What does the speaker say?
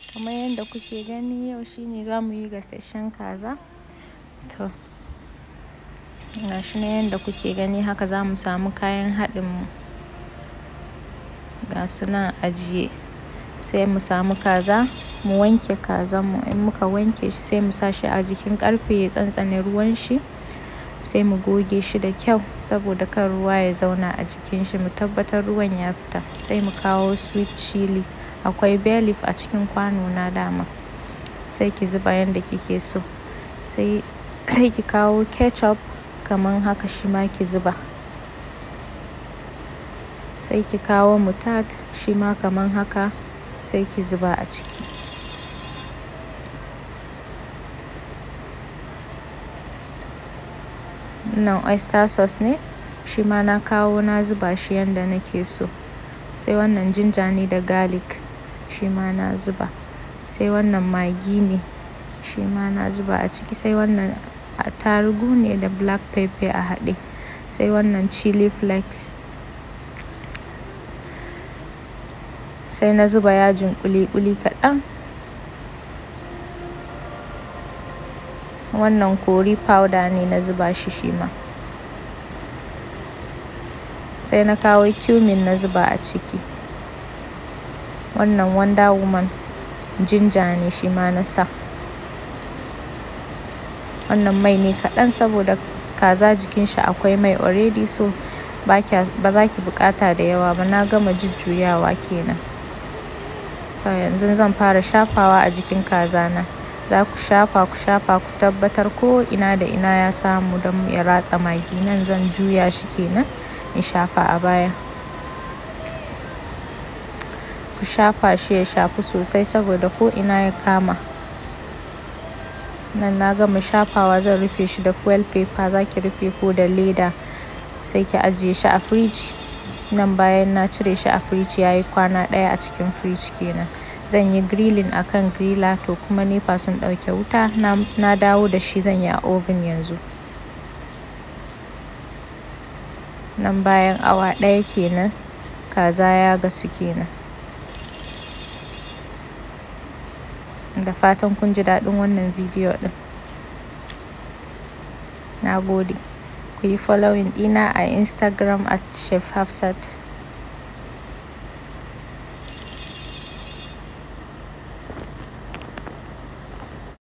kamar yadda kuke gani yau shine za mu yi gasasshen kaza to gashi na yadda kuke gani haka za mu samu kayan haɗinmu ga su nan ajiye sai mu samu kaza mu wanke kazanmu in muka wanke shi sai mu sa shi a jikin ƙarfe ya tsantsane ruwan shi sai mu goge shi da kyau saboda kan ruwa ya zauna a jikin shi mu tabbatar ruwan ya fita sai mu kawo sweet chili akwai bay leaf a cikin kwano na dama sai ki zuba yadda kike so sai sai ki kawo ketchup kaman haka shi ma ki zuba sai ki kawo mutard shi ma kaman haka sai ki zuba a ciki nan oyster sauce ne shi ma na kawo na zuba shi yadda nake so sai wannan jinja ne da garlic shi ma na zuba sai wannan magi ne shi ma na zuba a ciki sai wannan attarugu ne da black pepper a haɗe sai wannan chili flakes sai na zuba yajin kuli-kuli kaɗan wannan kori powder ne na zuba shi shi ma sai na kawo cumin na zuba a ciki wannan wonder woman jinja ne shi ma na sa wannan mai ne kaɗan saboda kaza jikin shi akwai mai already so ba za ki buƙata da yawa ba na gama jujjuyawa kenan to yanzu zan fara shafawa a jikin kaza na za ku shafa ku shafa ku tabbatar ko ina da ina ya samu don ya ratsa magi nan zan juya shi kenan in shafa a baya ku shafa shi ya shafu sosai saboda ko ina ya kama nan na gama shafawa zan rufe shi da foil paper za ki rufe ko da leda sai ki ajiye shi a firiji nan bayan na cire shi a firiji ya yi kwana ɗaya a cikin firiji kenan zan yi grilling a kan griller to kuma nepa sun ɗauke wuta na dawo da shi zan yi a oven yanzu nan bayan awa ɗaya kenan kaza ya gasu kenan da fatan kun ji daɗin wannan bidiyo ɗin na gode ku yi following ɗina a instagram at chef hafsat